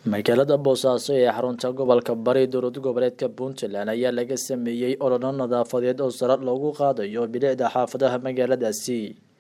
magaalada boosaaso ee xarunta gobolka bari dowlad goboleedka puntland ayaa laga sameeyey ololo nadaafadeed oo sare loogu qaadayo bilicda xaafadaha magaaladaasi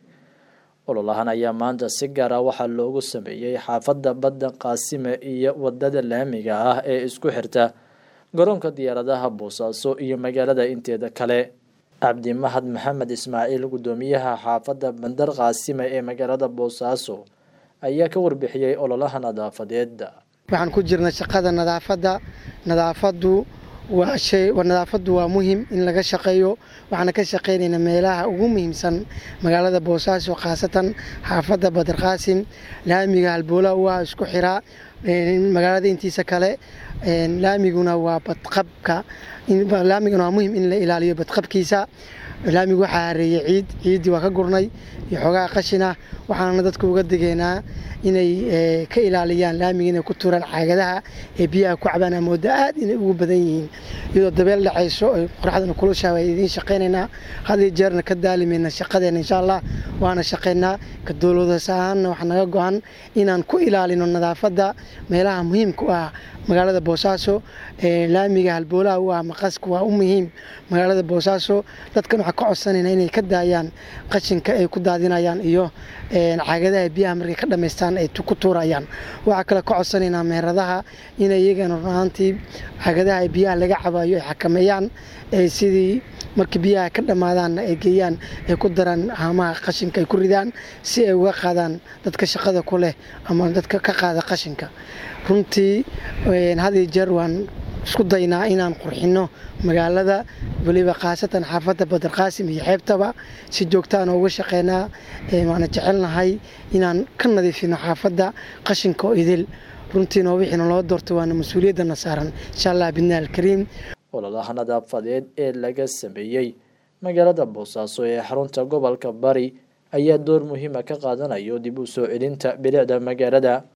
ololahan ayaa maanta si gaara waxaa loogu sameeyey xaafadda badda qaasime iyo wadada laamiga ah ee isku xirta garoonka diyaaradaha boosaaso iyo magaalada inteeda kale cabdi mahad maxamed ismaaciil gudoomiyaha xaafadda bandar qaasime ee magaalada boosaaso ayaa ka warbixiyey ololaha nadaafadeed waxaan ku jirna shaqada nadaafadda nadaafadu waa shay nadaafadu waa muhim in laga shaqeeyo waxaana ka shaqeynaynaa meelaha ugu muhiimsan magaalada boosaaso khaasatan xaafadda badar qaasim laamiga halboola waa isku xiraa magaalada intiisa kale laamiguna waa badqabka laamiguna waa muhim in la ilaaliyo badqabkiisa laamigu waxaa hareeyey ciid ciiddii waa ka gurnay iyo xoogaha qashina waxaana dadka uga digeynaa inay ka ilaaliyaan laamiga inay ku tuuraan caagadaha ee biyaha ku cabaan amooda aad inay ugu badan yihiin iyadoo dabeel dhacayso oy qoraxdana kulushaa waa idiin shaqaynaynaa hadiyo jeerna ka daalimayna shaqadeena insha allah waana shaqaynaa ka dowladas ahaanna waxaa naga go-an inaan ku ilaalino nadaafadda meelaha muhiimka u ah magaalada boosaaso laamiga halboolaha u ah maqaska waa u muhiim magaalada boosaaso dadkan waxaa ka codsanayna inay ka daayaan qashinka ay ku daadinayaan iyo caagadaha biyaha markay ka dhamaystaan ay ku tuurayaan waxaa kale ka codsanaynaa meheradaha inay iyagana runaantii caagadaha biyaha laga cabayo ay xakameeyaan sidii markii biyaha ka dhammaadaanna ay geeyaan ay ku daraan haamaha qashinka ay ku ridaan si ay uga qaadaan dadka shaqada ku leh ama dadka ka qaada qashinka runtii hadiyo jeer waan isku daynaa inaan qurxino magaalada weliba khaasatan xaafadda badar qaasim iyo xeebtaba si joogtaan uga shaqeynaa waana jecelnahay inaan ka nadiifino xaafadda qashinka oo idil runtiina wixiina loo doorto waana mas-uuliyaddana saaran insha allah bidna alkariim ololaha nadaafadeed ee laga sameeyey magaalada boosaaso ee xarunta gobolka bari ayaa door muhiima ka qaadanayo dib u soo celinta bilicda magaalada